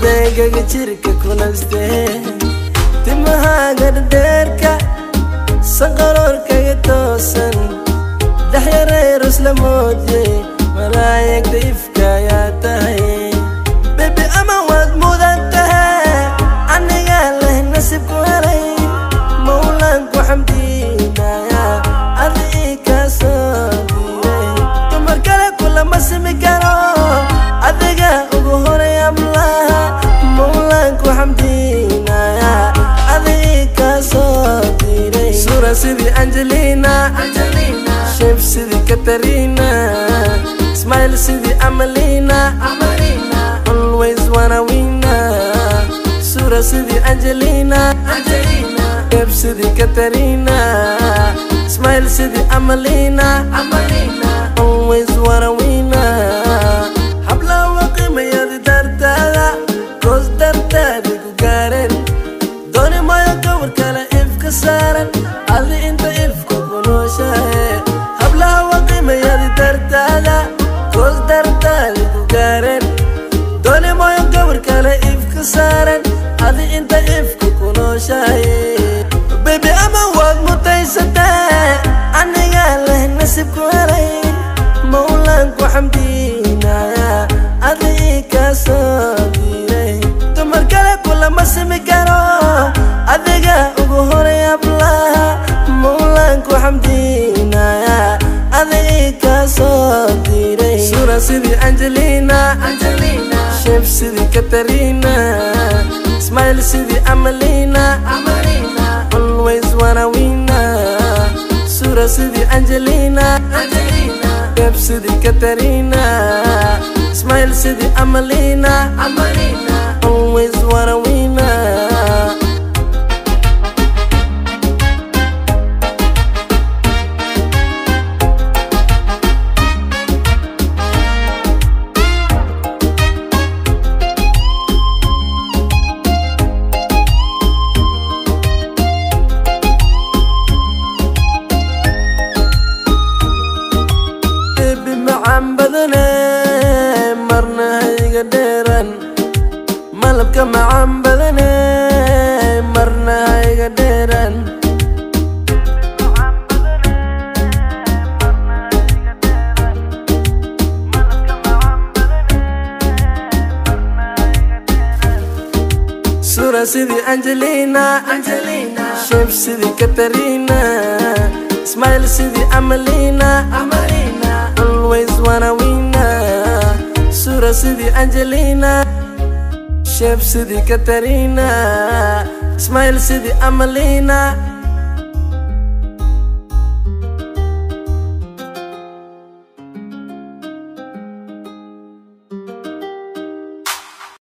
adeygaga jirka kunaste timahaaga dhadheerka sanqaroorkaga toosan dhexyareer isla moodye malaayigta ifka ayaa tahay bebi ama waad mudan tahay anigaa leh nasibku helay mawlaanku xamdiinaya adi ii kaa soo diiray dumar kale kulama simi karo adiga ugu horay ablaha mawlaanku xamdiinaya adi ii kaa soo diiray suura sidii angelina shef sidii katarina smile sidii amalina always wanna wina suura sidii angelina shef sidii katarina smile sidii amalina always wanna wina hablawa qiimayadi dartaada goos dartaadi ku gaareen dooni mayo gawar kale ifka saaran adi inta ifka ku nooshahe hablawa qiimayadi dartaada goos dartaadi ku gaareen dooni mayo gawar kale ifka saaran adi inta ifka ku nooshahe bebi ama waad mutaysatee anigaa leh nasibku helay mawlaanku xamdiinaya adi ii kaa soo diiray dumar kale kulama simi karo adiga ugu horay ablaha mawlaanku xamdiinaya adi ii kaa soo diiray suura sidii angelina shef sidii katarina smile sidii amalina always wanna wina suura sidii angelina shef sidii katarina smile sidii amalina always wanna wina ebi macaan badane marna hayga dheeran malabka macaan badane marna hayga dheeran suura sidii angelina shef sidii katarina smile sidii amalina always wanna wina suura sidii angelina shef sidii katarina smile sidii amalina